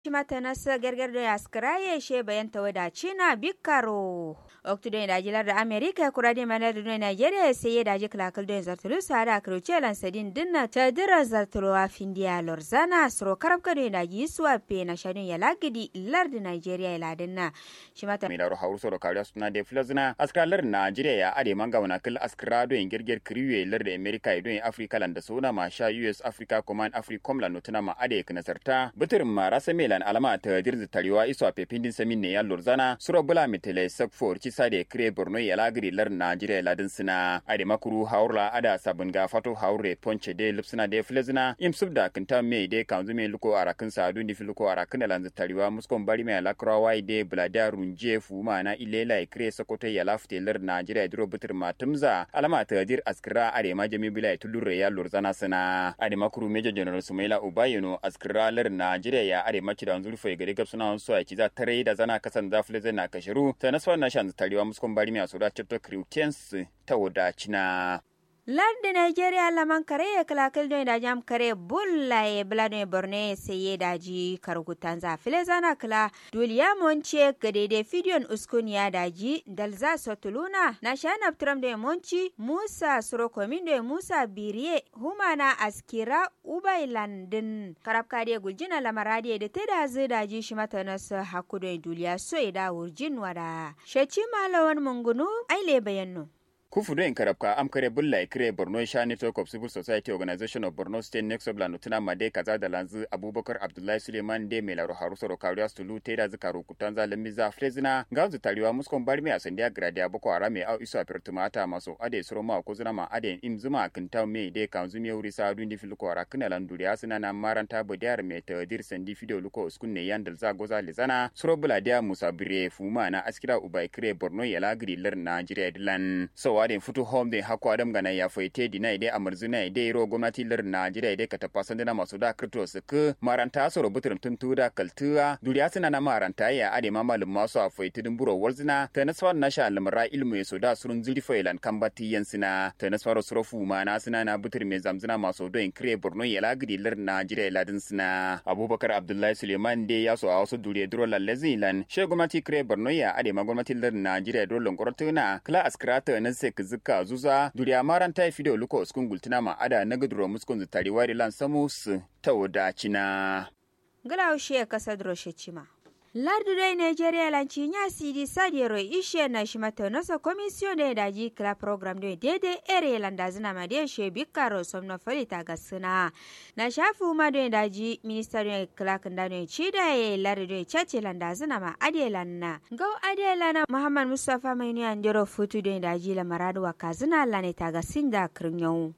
Shimatanasa gergerdo yaskaraye she bayanta wada china bikaro oktudo daji da amerika kurade manar do nigeria sai daji klakal do zartulu sada kroche lan sadin dinna ta dira zartulu a findiya lorzana sro karabka do daji suwa pe na shadun ya lagidi lard nigeria ila dinna shimata mi daro hawru soro kariya suna de flazna askra lar nigeria ya ade manga wana kil askra do gerger kriwe lar da amerika do afrika lan da sona ma sha us africa command africom lan notuna ma ade kanasarta bitir ma rasa melan alama ta dirzi tariwa iso a pepindin samin ne ya lorzana suro bula mitele sakfor ci sade kire borno ya lagiri lar najeriya ladin sina ade makuru haurla ada sabun ga fato haure ponche de lipsina de flezina im subda kinta me de kanzu me luko arakin sadu ni filuko arakin lanzu tariwa muskon bari me lakrawa de blada runje fuma na ilela kire sokoto ya lafte lar najeriya duro bitir matumza alama ta dir askira ade ma jami bila tulure ya lorzana sina ade makuru major general sumaila ubayeno askira lar najeriya ya ade maci da zurfa ya gari gabsuna so ya kiza tare da zana kasan zafile zai na kashiru ta nasfar na shan tarewa muskon bari mai soda chapter kriutians ta wadacina lardi nigeria laman kare ya kalakal don da jam kare bulla ya bula don borne sai ya daji karkutan za file zana kala duliya monce ga daidai fidiyon uskun ya daji dalza sotuluna na shana tram da monci musa surokomin da musa biriye humana askira ubai landin karabka da guljina lamaradi da ta da zai daji shi mata nasu haku don duliya so ya da wurjin wada shaci malawan mungunu aile bayannu kufudo in karabka am kare bulla kire borno sha network of civil society organization of borno state next of lanutuna made kaza da lanzu abubakar abdullahi suleiman de mai laro haru soro kariya stulu te da zikaru kutanza lamiza frezina gauzu tariwa muskon barmi a sandiya gradia boko harame au iso apertumata maso ade soro ma ko zuna ma ade im zuma kinta me de kanzu me wuri sa dundi filko ara kana landuri asina na maranta bodiyar me ta dir sandi fido luko uskun ne yandal za goza lizana soro bula dia musa bire fuma na askira ubai kire borno yala gidi lar nigeria dilan so waden futu home de hako adam gana ya faite dina ide amarzuna ide ro gwamnati lar Najeriya ide kata pasan dina masu da kripto su ku maranta so rubutun tuntu da kaltuwa duriya suna na maranta ya ade ma malum masu a faite din buro walzina ta nasfar na sha almara ilmu ya so da surun zuri failan kan bati yansina ta nasfar surofu ma na suna na butur mai zamzina masu don kire Borno ya lagidi lar Najeriya ladin suna Abubakar Abdullahi Suleiman de ya so a wasu duriya duro lalle zilan she gwamnati kire Borno ya ade ma gwamnati lar Najeriya dole ngorotuna kala askrata na sek zika zuza duriya maran ta fido luko uskun gultina ma ada na guduro muskun zutari wari lan samus ta wadacina. Gala ushe kasa droshe cima. lardu dai nigeria lanci nya sidi sadiero ishe na shimata nasa komisiyon da daji kila program da daidai ere landa zina ma da she bikaro somno falita ga suna na shafi ma da daji minister da kila kanda da ci da ya lardu da chace landa zina ma adelanna gau adelana muhammad mustafa mai ne andiro futu da daji la maradu wa kazina lane ta ga sinda kirnyau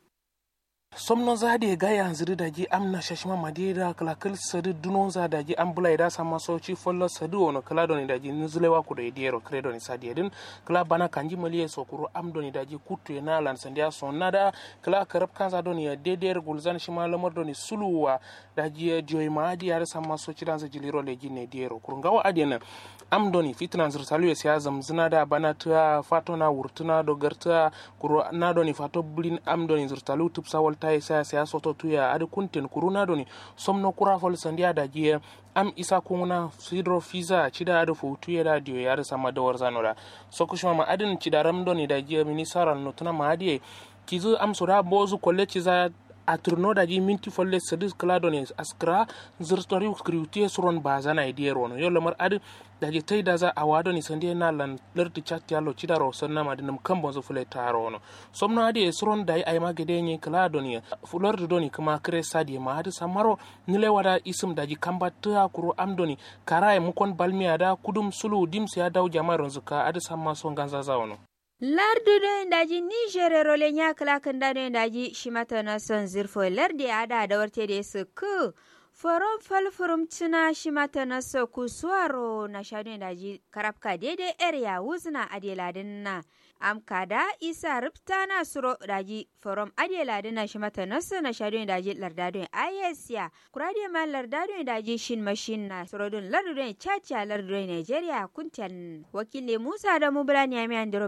somnon zade gaya ziri daji amna shashima madira kala kil sadi dunon za daji am bula ida sama soci follo sadi wono kala doni daji nuzulewa kudo idero credo ni sadi edin kala bana kanji maliye sokuru am doni daji kutu ena lan sandia sonada kala karab kanza doni ya deder gulzan shima lamar doni suluwa daji diyoy maadi yare sama soci danza jiliro leji ne dero kurungawa adena am doni fitnan zirtalu ya siya zamzina da bana ta fato na wurtuna do garta kuro na doni fato bulin am doni zirtalu tupsa walta isa siya soto tuya adi kunten kuru na doni somno kura fol sandiya da jiya am isa kuna sidro fiza cida adi fotu ya da diyo ya da sama da warzano da sokushima ma adin cida ram doni da jiya minisara notuna ma adiye kizu am soda bozu kolle ciza a turno daji minti folle sadis klado ne askra zirtori skriutie suron bazana idiyar wono yo lamar adi daji tai da za a wado ni sandi na lan lerti chatti allo chidaro sonna ma dinam kambo zo fule taro wono somno adi e suron dai ay ma gede ni klado ni fulor do ni kuma kre sadi ma adi samaro nile wada isum daji kamba ta kuro amdoni kara e mukon balmi ada kudum sulu dimsi adaw jamaron zuka adi samma so ganza za wono lardu do daji niger role nya kala kan da do daji shimata na son zirfo lardi ada da warte da su ku foron falfurum cina shimata na so ku suwaro na shadu daji karafka daidai area wuzna adeladin na amkada isa ripta na suro daji forom adeladin na shimata na so na shadu daji lardadun ayesiya kurade ma lardadun daji shin mashin na surodun lardadun chacha lardadun nigeria kuntan wakile musa da mubulani amiyan